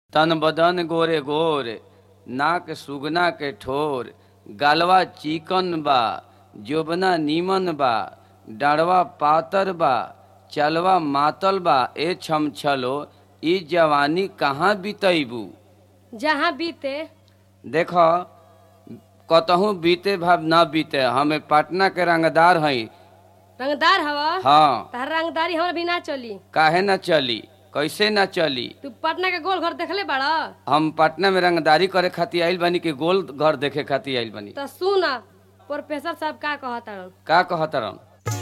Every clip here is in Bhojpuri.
तन बदन गोरे गोर नाक सुगना के ठोर गलवा चिकन बा जोबना नीमन बा डाढ़वा पातर बा चलवा मातल बा ए छम छलो ई जवानी कहाँ बितैबू जहाँ बीते देख कतहूँ बीते भाव न बीते हमें पटना के रंगदार हई रंगदार हवा हाँ तार रंगदारी हमरा भी ना चली काहे न चली कैसे न चली तू पटना के गोल घर देखले बाड़ा हम पटना में रंगदारी करे खातिर आइल बानी कि गोल घर देखे खातिर आइल बानी तो सुन प्रोफेसर साहब का कहता का कहतरन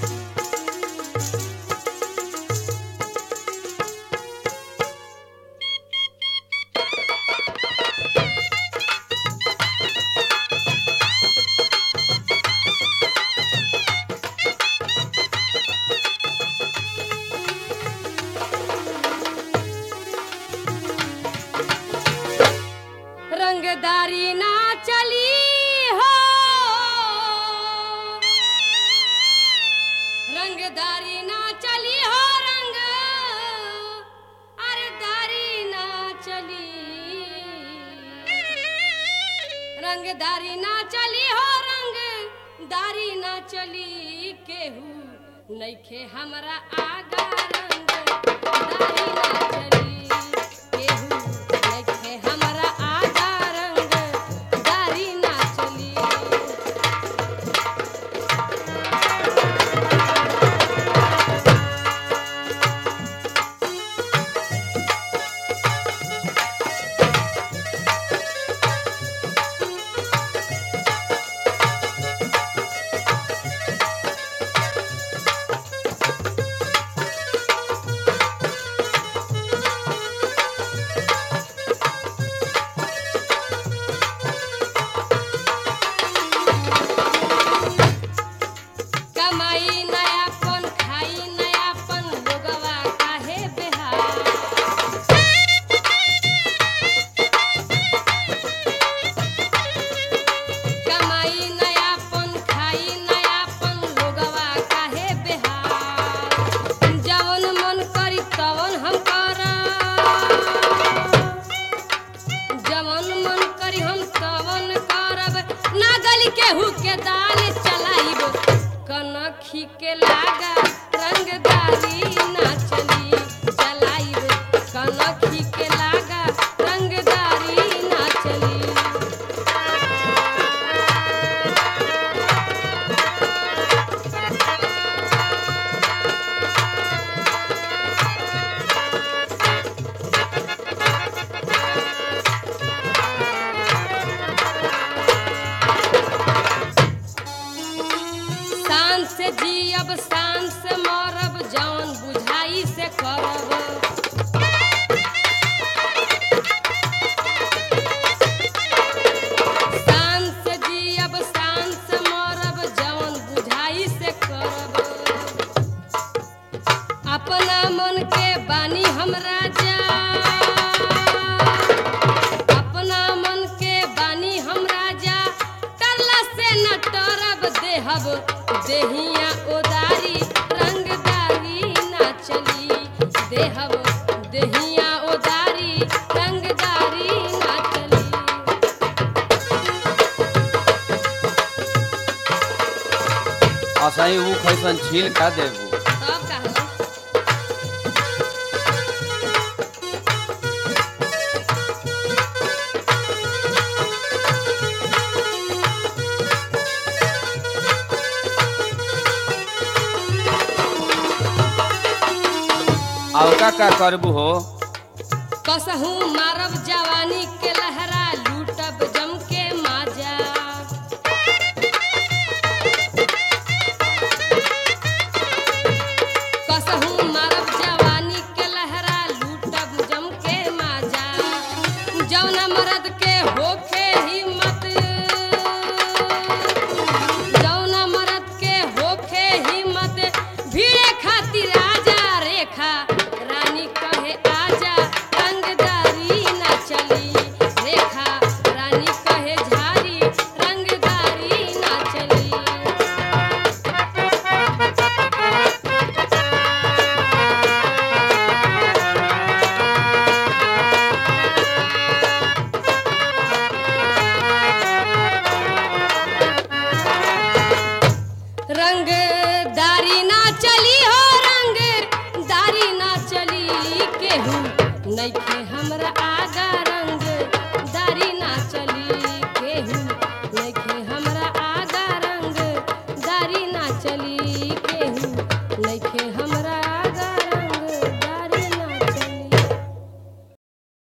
रंगदारी ना चली हो रंगदारी ना चली हो रंग अरे दारी ना चली रंगदारी ना चली हो रंग दारी ना चली केहू नइखे हमरा आगा रंग दारी ना चली केहू नइखे हमरा आगा रंग दारी ना चली कमाई नयापन खाई नयापन लोगवा काहे बेहार कमाई नयापन खाई नयापन लोगवा काहे बेहार जवन मन करी तवन हम करब जवन मन करी हम तवन करब ना गली केहू के दाल चलाइब कनखी के लागा रंगदारी ना चली चलाइब कनखी के लागा रंगदारी ना चली शान से जियब शान से मरब जौन बुझाई से करब शान से जियब शान से मरब जौन बुझाई से करब अपना मन के बानी हम राजा अपना मन के बानी हम राजा तरला से न टरब देहब देहिया ओदारी रंगदारी ना चली देहब देहिया ओदारी रंगदारी ना चली असही ऊ खैसन छील का देबू तब कहलो और का का करबू हो कसहू मारब जवानी के लहरा लूटब जम के माजा कसहू मारब जवानी के लहरा लूटब जम के माजा जौना मर्द के होखे हिम्मत जौना मर्द के होखे हिम्मत भीड़े खातिर आजा रेखा रानी कहे आजा रंगदारी ना चली रेखा रंग दारी ना चली हो रंग दारी ना चली केहू नइखे हमरा आगा